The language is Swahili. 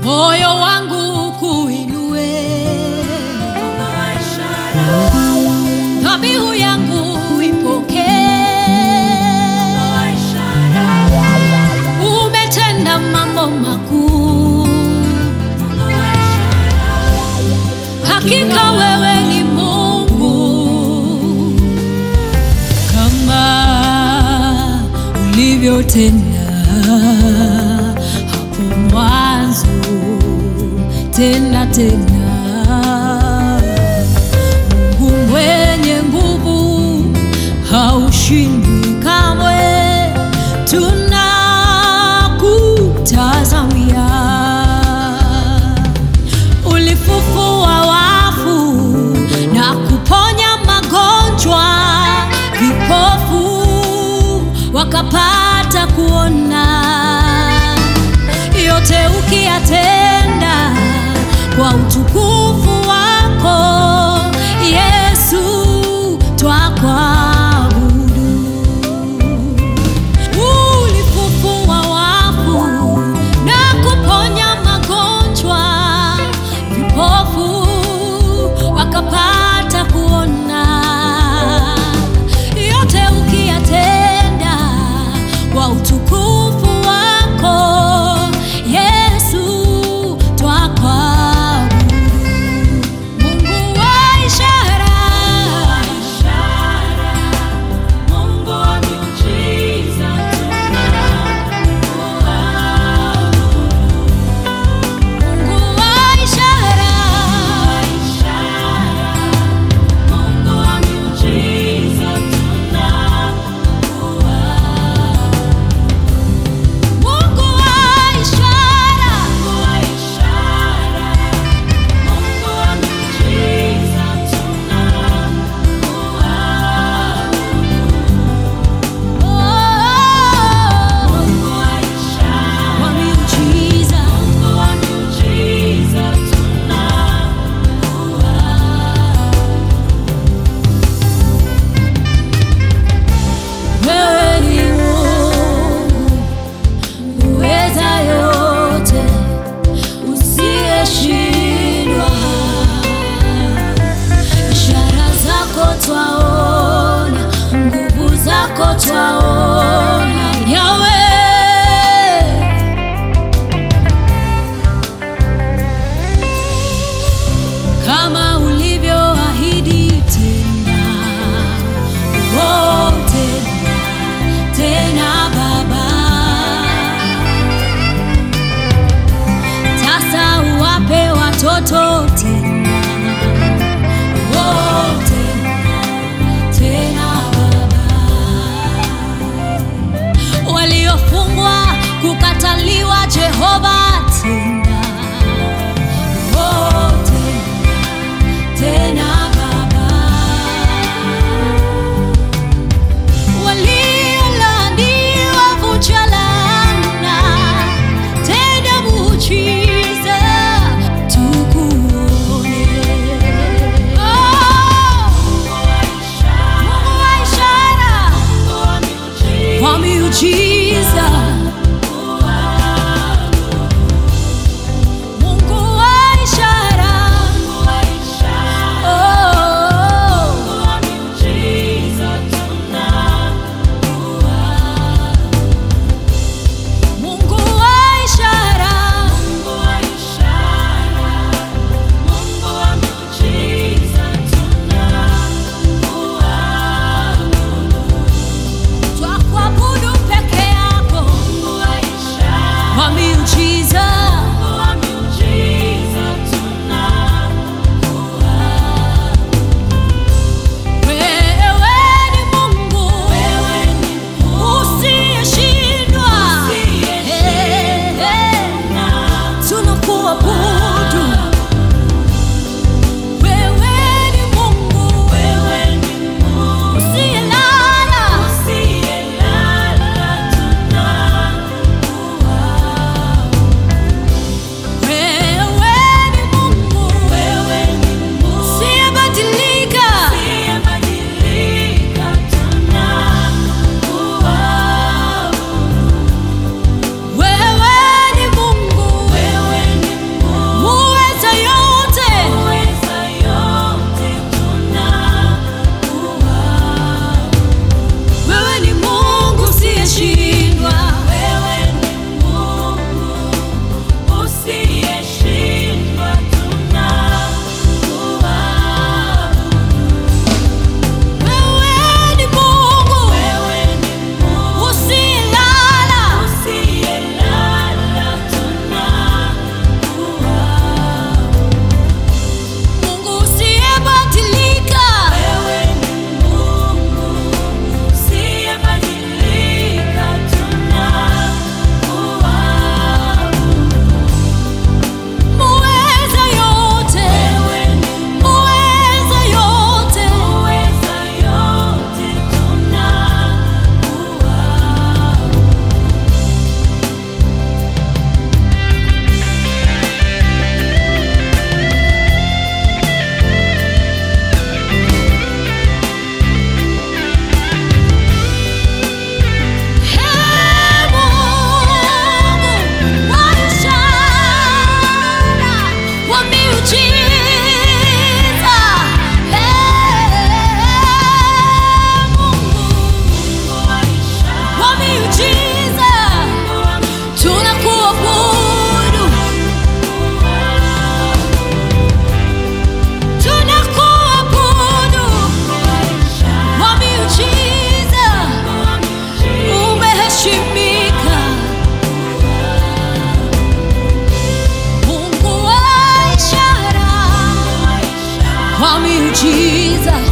moyo wangu kuinue, dhabihu yangu ipokee. Umetenda mambo makuu, hakika wewe ni Mungu kama ulivyotenda hapo mwanzo, tena tena. Mungu mwenye nguvu haushindwi kamwe, tunakutazamia. Ulifufua wafu na kuponya magonjwa, vipofu wakapata kuona. Yote ukiyatenda kwa utukufu wako Yesu, twakuabudu. Ulifufua wafu na kuponya magonjwa, vipofu wakapata kuona. Yote ukiyatenda kwa utukufu wako Yesu, twakuabudu. Mungu wa ishara, Mungu wa miujiza Mungu wa ishara, Mungu wa miujiza Mungu wa ishara, Mungu wa miujiza oh, Mungu wa ishara wa miujiza. Mungu wa miujiza Wewe ni Mungu uweza yote, usiyeshindwa. Ishara zako twaona, nguvu zako twaona, Yahweh. kama ulivyoahidi tena, oh, tena tena Baba, sasa uwape watoto tena, oh, tena tena Baba, waliofungwa kukataliwa Jehova tena, oh, tena tena Baba, waliolaaniwa vunja laana, tenda muujiza tukuone. Oh, Mungu wa ishara, kwa miujiza miujiza